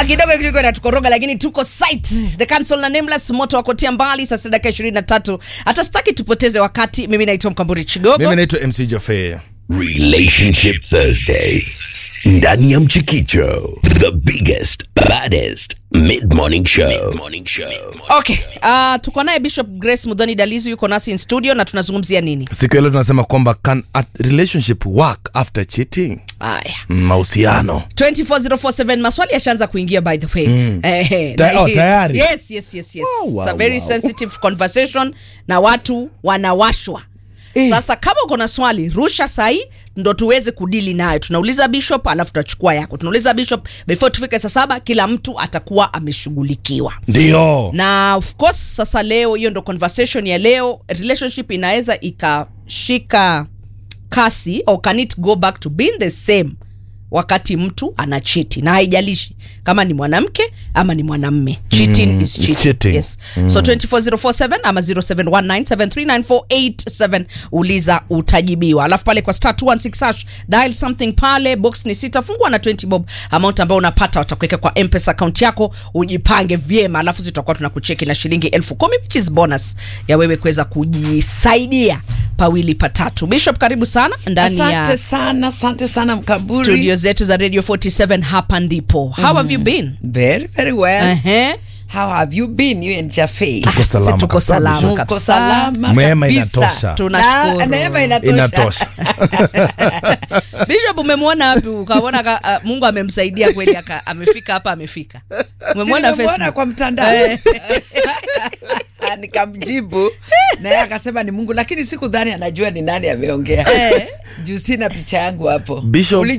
Ah, kidogo kidogo inatukoroga lakini tuko site the council na nameless moto wakotia mbali sasa dakika 23 hata sitaki tupoteze wakati mimi naitwa mkamburi chigogo mimi naitwa mc jofe Relationship Thursday. Ndani ya Mchikicho, the biggest, baddest mid-morning show. Mid-morning show. okay uh, tuko naye bishop grace mudhoni dalizu yuko nasi in studio na tunazungumzia nini siku ya leo tunasema kwamba can a relationship work after cheating haya Mm, mahusiano 24047 maswali yashaanza kuingia by the way mm. eh, Ta- na oh, hii- tayari? yes yes yes yes Wow, It's a wow, very wow. sensitive conversation na watu wanawashwa Eh. sasa kama uko na swali rusha sahii ndo tuweze kudili nayo tunauliza bishop alafu tutachukua yako tunauliza bishop before tufike saa saba kila mtu atakuwa ameshughulikiwa ndio na of course sasa leo hiyo ndo conversation ya leo relationship inaweza ikashika kasi or can it go back to being the same wakati mtu anachiti na haijalishi kama ni mwanamke ama ni mwanamme cheating Mm, is is cheating. cheating. Yes. so 24047 ama 0719739487 uliza utajibiwa alafu pale kwa star 216 hash dial something pale box ni sita fungua na 20 bob amount ambayo unapata watakuweka kwa mpesa account yako ujipange vyema alafu zitakuwa tunakucheki na shilingi elfu kumi which is bonus ya wewe kuweza kujisaidia pawili patatu bishop karibu sana ndani asante ya sana asante sana mkamburi studio zetu za radio 47 hapa ndipo how have you been very very well Ehe. how have you been you and Jaffe Tuko salama Sisi tuko kabisa, salama Bishop. Uko kabisa. salama Mema kabisa. inatosha. Tunashukuru. Na- neema inatosha. inatosha bishop umemwona wapi ukaona ka, uh, mungu amemsaidia kweli aka, amefika hapa amefika umemwona Si nimemuona Facebook? kwa mtandao nikamjibu naye akasema ni mungu lakini sikudhani anajua ni nani ameongea juu sina picha yangu hapo Bishop, Uli-